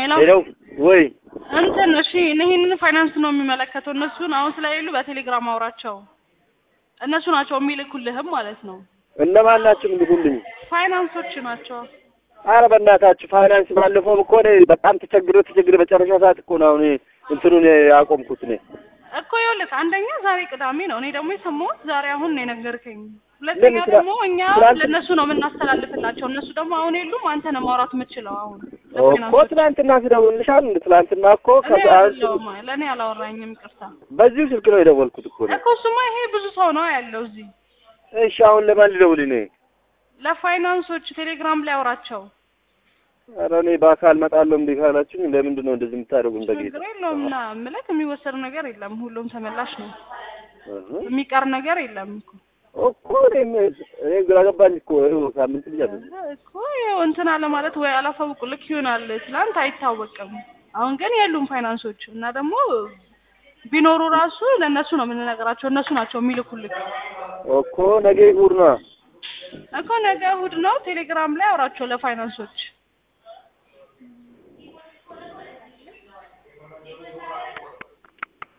ሄሎ ሄለው ወይ እንትን እሺ ይህንን ፋይናንስ ነው የሚመለከተው። እነሱን አሁን ስለሌሉ በቴሌግራም አውራቸው። እነሱ ናቸው የሚልኩልህም ማለት ነው። እነማን ናቸው የሚልኩልኝ? ፋይናንሶች ናቸው። አረ በእናታችሁ ፋይናንስ ባለፈው እኮ እኔ በጣም ተቸግሮ ተቸግሮ መጨረሻ ሰዓት እኮ ነው አሁን እንትኑን ያቆምኩት እኔ። እኮ ይኸውልህ አንደኛ ዛሬ ቅዳሜ ነው። እኔ ደግሞ የሰማሁት ዛሬ አሁን ነው የነገርከኝ። ሁለተኛ ለምን ስራ- ደግሞ እኛ ትናንት- ለእነሱ ነው የምናስተላልፍላቸው። እነሱ ደግሞ አሁን የሉም። አንተ ነው ማውራት የምችለው አሁን እኮ ለፋይናንሶች። ትናንትና ስደውልልሻል እንደ ትናንትና እኮ እኔ ከሰዓት አይደለሁም ለእኔ አላወራኝም። ይቅርታ በዚሁ ስልክ ነው የደወልኩት እኮ እኔ። እኮ እሱማ ይሄ ብዙ ሰው ነው ያለው እዚህ። እሺ አሁን ለማን ልደውል እኔ? ለፋይናንሶች ቴሌግራም ላይ አውራቸው። ኧረ እኔ በአካል መጣለሁ እንዴ ካላችሁኝ ለምንድን ነው እንደዚህ የምታደርጉኝ? በጌታ ችግር የለውም እና ምልክ የሚወሰድ ነገር የለም። ሁሉም ተመላሽ ነው። እህ። የሚቀር ነገር የለም እኮ እኮ እኔም እኔ ግራ ገባኝ እኮ ይኸው ሳምንት ብያለሁ። እኮ ይኸው እንትን አለ ማለት ወይ አላሳውቁ ልክ ይሆናል። ትላንት አይታወቅም። አሁን ግን የሉም ፋይናንሶች እና ደግሞ ቢኖሩ ራሱ ለእነሱ ነው የምንነግራቸው። እነሱ ናቸው የሚልኩልክ እኮ ነገ እሑድ ነው። እኮ ነገ እሑድ ነው። ቴሌግራም ላይ አውራቸው ለፋይናንሶች